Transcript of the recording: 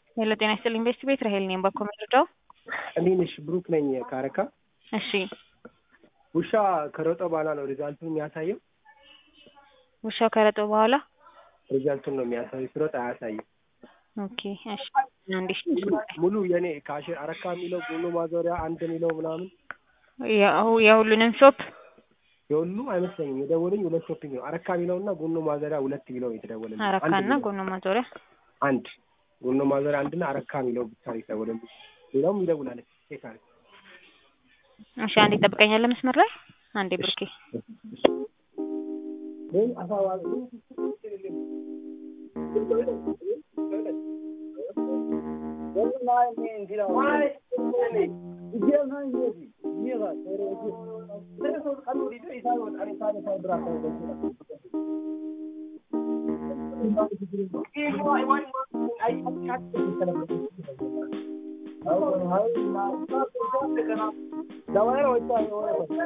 ሄሎ ጤና ይስጥልኝ ቤስት ቤት ራሄል ነኝ። ባኮ መረጃው እንዴት ነሽ? ብሩክ ነኝ ካረካ። እሺ ውሻ ከሮጠ በኋላ ነው ሪዛልቱን የሚያሳየው። ውሻው ከረጠ በኋላ ሪዛልቱን ነው የሚያሳየው፣ ሲሮጥ አያሳይም። ኦኬ እሺ አንዴ ሙሉ የኔ ካሽ አረካ የሚለው ጎኖ ማዞሪያ አንድ የሚለው ምናምን ያው የሁሉንም ሾፕ የሁሉ አይመስለኝም። የደወለኝ ሁለት ሾፒንግ ነው። አረካ የሚለውና ጎኖ ማዞሪያ ሁለት የሚለው የተደወለልኝ። አንድ አረካና የሚለው ጎኖ ማዞሪያ አንድ ጎኖ ማዞሪያ አንድና አረካ የሚለው ብቻ ነው የተደወለልኝ። ሌላውም ይደውላል። ቼክ አለ እሺ አንዴ ጠብቀኛለህ መስመር ላይ አንዴ ብርኬ Давай,